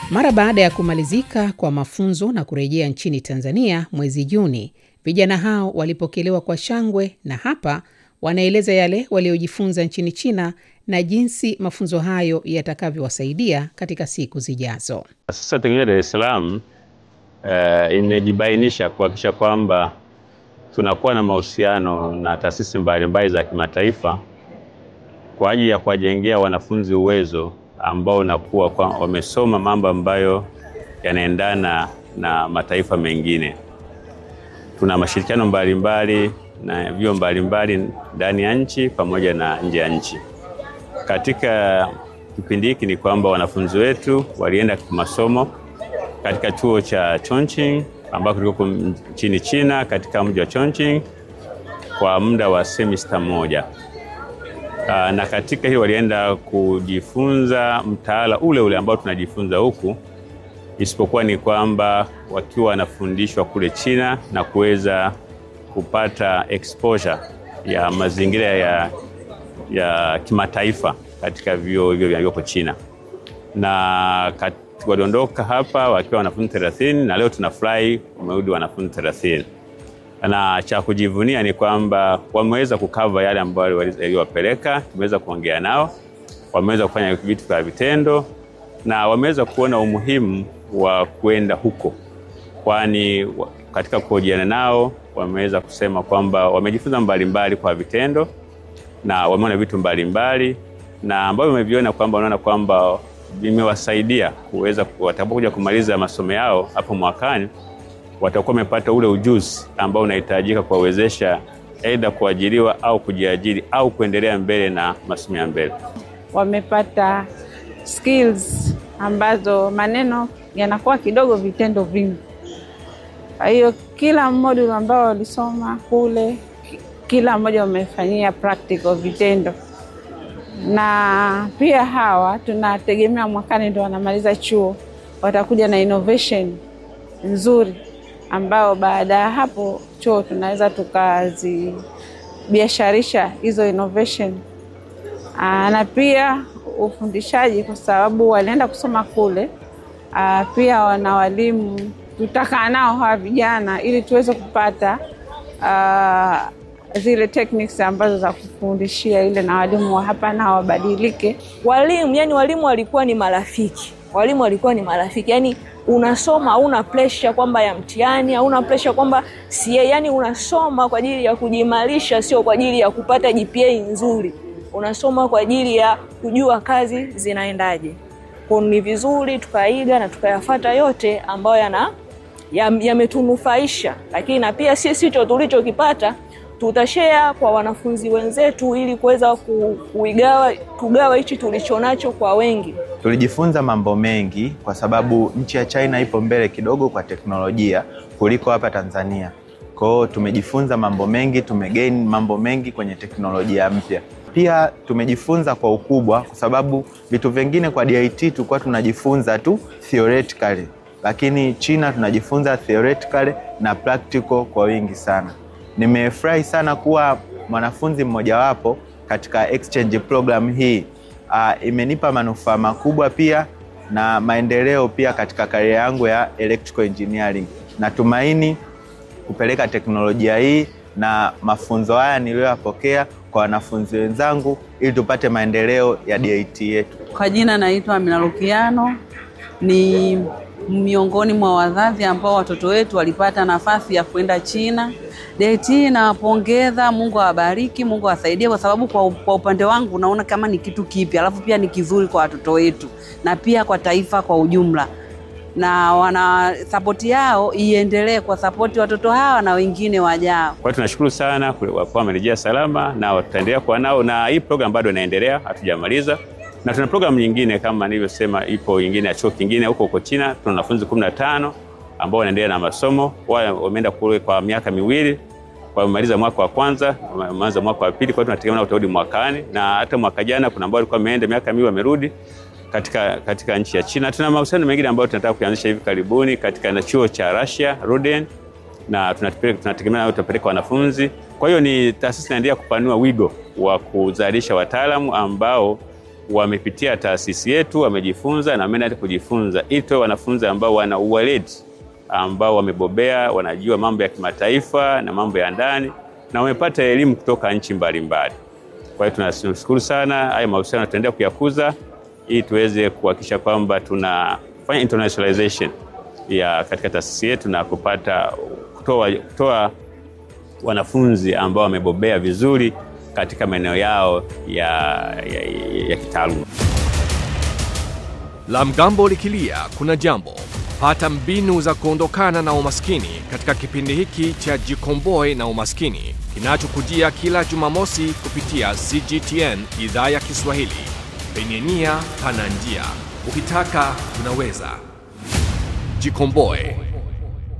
Mara baada ya kumalizika kwa mafunzo na kurejea nchini Tanzania mwezi Juni, vijana hao walipokelewa kwa shangwe na hapa wanaeleza yale waliojifunza nchini China na jinsi mafunzo hayo yatakavyowasaidia katika siku zijazo. Sasa Teknolojia Dar es Salaam uh, imejibainisha kuhakikisha kwamba tunakuwa na mahusiano na taasisi mbalimbali za kimataifa kwa ajili ya kuwajengea wanafunzi uwezo ambao unakuwa kwa wamesoma mambo ambayo yanaendana na mataifa mengine. Tuna mashirikiano mbalimbali na vyuo mbalimbali ndani ya nchi pamoja na nje ya nchi. Katika kipindi hiki ni kwamba wanafunzi wetu walienda masomo katika chuo cha Chongqing ambako kiko nchini China katika mji wa Chongqing kwa muda wa semester moja. Aa, na katika hiyo walienda kujifunza mtaala ule ule ambao tunajifunza huku, isipokuwa ni kwamba wakiwa wanafundishwa kule China na kuweza kupata exposure ya mazingira ya, ya kimataifa katika vyuo hivyo vilivyoko China na kat, waliondoka hapa wakiwa wanafunzi 30 na leo tunafurahi wamerudi wanafunzi 30 na cha kujivunia ni kwamba wameweza kukava yale ambayo yaliwapeleka. Tumeweza kuongea nao, wameweza kufanya vitu vya vitendo na wameweza kuona umuhimu wa kwenda huko, kwani katika kuhojiana nao wameweza kusema kwamba wamejifunza mbalimbali kwa vitendo na wameona vitu mbalimbali na ambavyo wameviona kwamba wanaona kwamba vimewasaidia kuweza watakapokuja kumaliza masomo yao hapo mwakani watakuwa wamepata ule ujuzi ambao unahitajika kuwawezesha aidha kuajiriwa au kujiajiri au kuendelea mbele na masomo ya mbele. Wamepata skills ambazo maneno yanakuwa kidogo, vitendo vingi. Kwa hiyo kila module ambao walisoma kule, kila mmoja wamefanyia practical, vitendo na pia hawa tunategemea mwakani ndo wanamaliza chuo, watakuja na innovation nzuri ambao baada ya hapo chuo tunaweza tukazibiasharisha hizo innovation. Aa, na pia ufundishaji kwa sababu walienda kusoma kule. Aa, pia wana walimu tutakaa nao hawa vijana ili tuweze kupata aa, zile techniques ambazo za kufundishia ile, na walimu wa hapa nao wabadilike. Walimu yani, walimu walikuwa ni marafiki, walimu walikuwa ni marafiki yani unasoma hauna pressure kwamba ya mtihani, hauna pressure kwamba si, yani unasoma kwa ajili ya kujimarisha, sio kwa ajili ya kupata GPA nzuri. Unasoma kwa ajili ya kujua kazi zinaendaje. Kwa ni vizuri tukaiga na tukayafata yote ambayo yana yametunufaisha, lakini na pia sisi hicho tulichokipata tutashare kwa wanafunzi wenzetu ili kuweza kuigawa kugawa hichi tulichonacho kwa wengi. Tulijifunza mambo mengi kwa sababu nchi ya China ipo mbele kidogo kwa teknolojia kuliko hapa Tanzania. Kwa hiyo tumejifunza mambo mengi, tumegain mambo mengi kwenye teknolojia mpya. Pia tumejifunza kwa ukubwa, kwa sababu vitu vingine kwa DIT tulikuwa tunajifunza tu theoretically, lakini China tunajifunza theoretically na practical kwa wingi sana. Nimefurahi sana kuwa mwanafunzi mmojawapo katika exchange program hii. Uh, imenipa manufaa makubwa pia na maendeleo pia katika karia yangu ya electrical engineering. Natumaini kupeleka teknolojia hii na mafunzo haya niliyoyapokea kwa wanafunzi wenzangu ili tupate maendeleo ya DIT yetu. Kwa jina naitwa Amina Lukiano, ni miongoni mwa wazazi ambao watoto wetu walipata nafasi ya kwenda China. DIT nawapongeza, Mungu awabariki, Mungu awasaidie, kwa sababu kwa, kwa upande wangu naona kama ni kitu kipya, alafu pia ni kizuri kwa watoto wetu na pia kwa taifa kwa ujumla, na wana sapoti yao iendelee kwa sapoti watoto hawa na wengine wajao. Kwa hiyo tunashukuru sana kwa wamerejea salama na tutaendelea kuwa nao, na hii program bado inaendelea, hatujamaliza na tuna programu nyingine kama nilivyosema, ipo nyingine ya chuo kingine huko huko China. Tuna wanafunzi kumi na tano ambao wanaendelea na masomo, wao wameenda kule kwa miaka miwili, wamemaliza mwaka wa kwanza, wameanza mwaka wa pili. Kwa hiyo tunategemea utarudi mwakani, na hata mwaka jana kuna ambao walikuwa wameenda miaka miwili wamerudi katika, katika nchi ya China. Tuna mahusiano mengine ambayo tunataka kuanzisha hivi karibuni katika na chuo cha Russia Ruden, na tunategemea nao tutapeleka wanafunzi. Kwa hiyo ni taasisi inaendelea kupanua wigo wa kuzalisha wataalamu ambao wamepitia taasisi yetu, wamejifunza na wameenda kujifunza, ili tuwe wanafunzi ambao wana uweledi, ambao wamebobea, wanajua mambo ya kimataifa na mambo ya ndani na wamepata elimu kutoka nchi mbalimbali. Kwa hiyo tunashukuru sana, haya mahusiano tutaendelea kuyakuza ili tuweze kuhakikisha kwamba tunafanya internationalization ya katika taasisi yetu na kupata kutoa, kutoa wanafunzi ambao wamebobea vizuri katika maeneo yao ya, ya, ya, ya kitaaluma. La mgambo likilia kuna jambo. Pata mbinu za kuondokana na umaskini katika kipindi hiki cha Jikomboe na Umaskini kinachokujia kila Jumamosi kupitia CGTN idhaa ya Kiswahili. Penye nia pana njia, ukitaka unaweza. Jikomboe.